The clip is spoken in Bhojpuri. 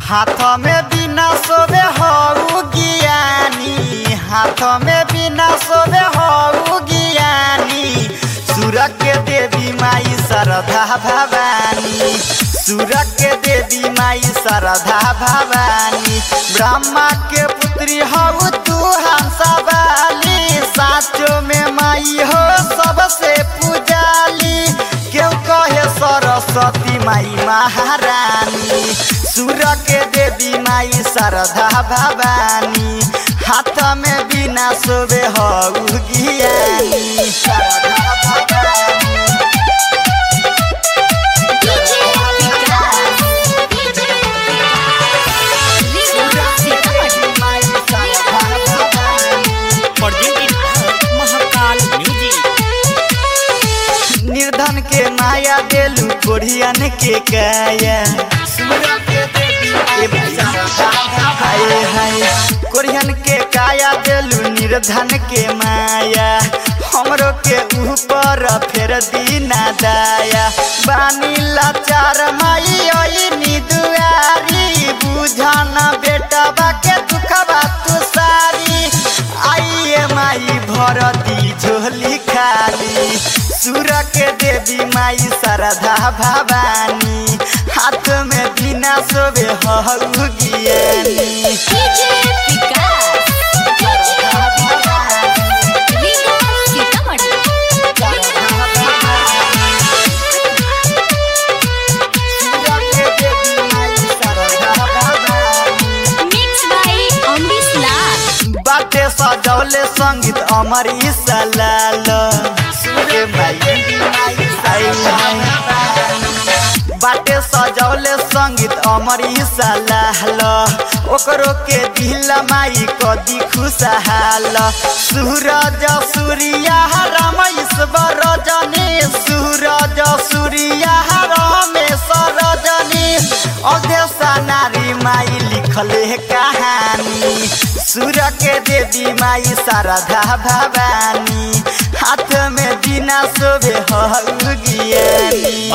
हाथ में बिना सोबे हऊ ज्ञानी हाथ में बिना सोबे हऊ ज्ञानी सुर के देवी माई शारदा भवानी सुर के देवी माई शारदा भवानी ब्रह्मा के पुत्री हऊ तू हंसवाली साचो में माई हो सबसे पूजाली क्यों कहे सरस्वती माई महारानी सुर के देवी माई शारदा भवानी हाथ में बिना सोबे हऊ ज्ञानी शारदा भवानी डीजे विकास डीजे विकास माई Sharda Bhavani presented by Mahakal Music. निर्धन के माया देलू कोढ़ियन के काया हाय हाय कोढ़ियन के काया देलू निर्धन के माया हमरो के ऊपर फेर दीना दाया बानी लाचार माई ओइनी दुआरी बुझन बेटवा के दुखबा तू सारी आइए माई भरती झोली खाली सुर के देवी माई शारदा भवानी हाथ में बिना सोबे हऊ ज्ञानी डीजे विकास डीजे विकास सीतामढ़ी सुर के देवी माई शारदा भवानी मिक्स बाय अमरीश लाल बाटे सजौले संगीत अमर सलाल सुरे माई आई हाय। बाटे सजौले संगीत अमर सलाल ओकरो के दिल माई कदी खुशहाल सूरज सूर्या रमेश्वर रजनी सूरज सूर्या रमेश रजनी अध्यक्षा नारी माई लिखले कहानी सुर के देवी माई शारदा भवानी हाथ में बिना शोभे हऊ ज्ञानी